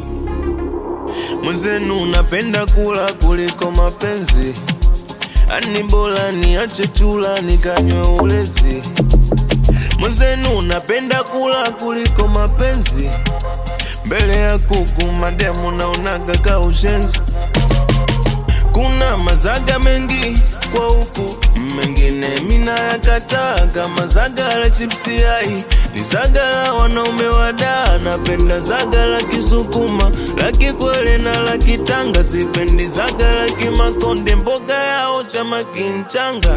Mwenzenu napenda kula kuliko mapenzi, ani bora niache chula nikanywe ulezi. Mwenzenu napenda kula kuliko mapenzi, mbele ya kuku mademu naonaga ka ushenzi. Kuna mazaga mengi kwa huku, mengine mina yakataa, kama zaga la chipsi ai ni zaga la wanaume wada. Napenda zaga la Kisukuma, la Kikwele na la Kitanga, sipendi zaga la Kimakonde, mboga yao chama kinchanga.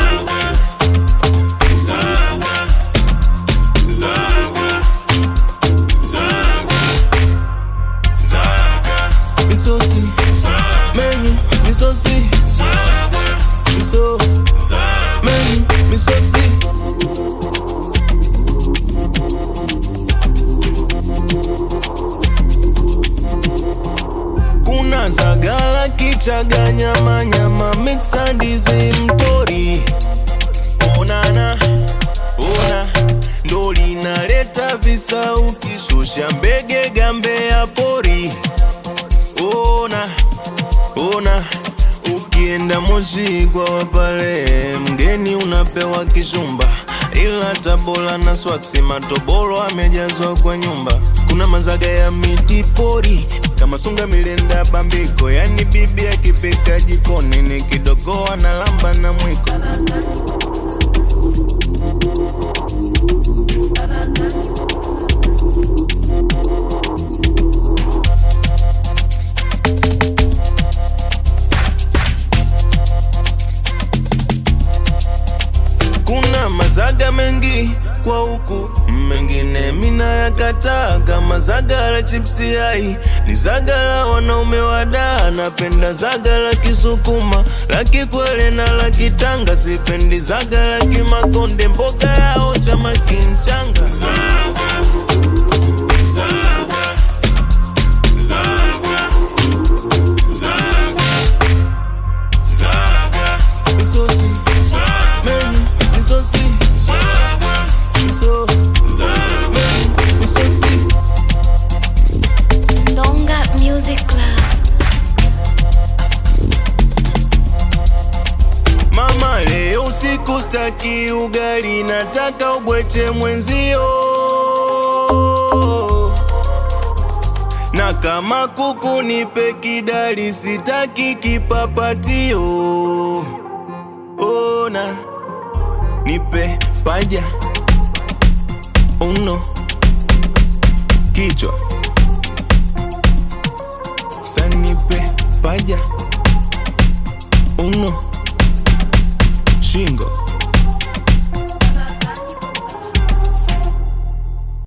Misosi, menu, misosi, miso, menu, misosi. Kuna zagala kichaga nyama nyama mixa ndizi mtori onana ona ndo linaleta visauti shusha mbege gambe ya pori ona ona ukienda Moshi kwa wapale mgeni unapewa kishumba ila Tabora na swaksi matoboro amejazwa kwa nyumba. Kuna mazaga ya miti pori kama sunga milenda bambiko, yani bibi akipika jikoni ni kidogo analamba na mwiko. Kuna mazaga mengi kwa huku, mengine mina yakataa, kama zaga la chipsi ai ni zaga la wanaume wada. Napenda zaga la Kisukuma, la Kikwele na la Kitanga, sipendi zaga la Kimakonde, mboga yao chama kinchanga. Misosi, menu, misosi, miso, menu, misosi. Donga Music Club. Mama, leo usiku staki ugali, nataka ubweche mwenzio, na kama kuku nipe kidali, sitaki kipapatio. Ona, nipe paja uno, kichwa sanipe paja uno, shingo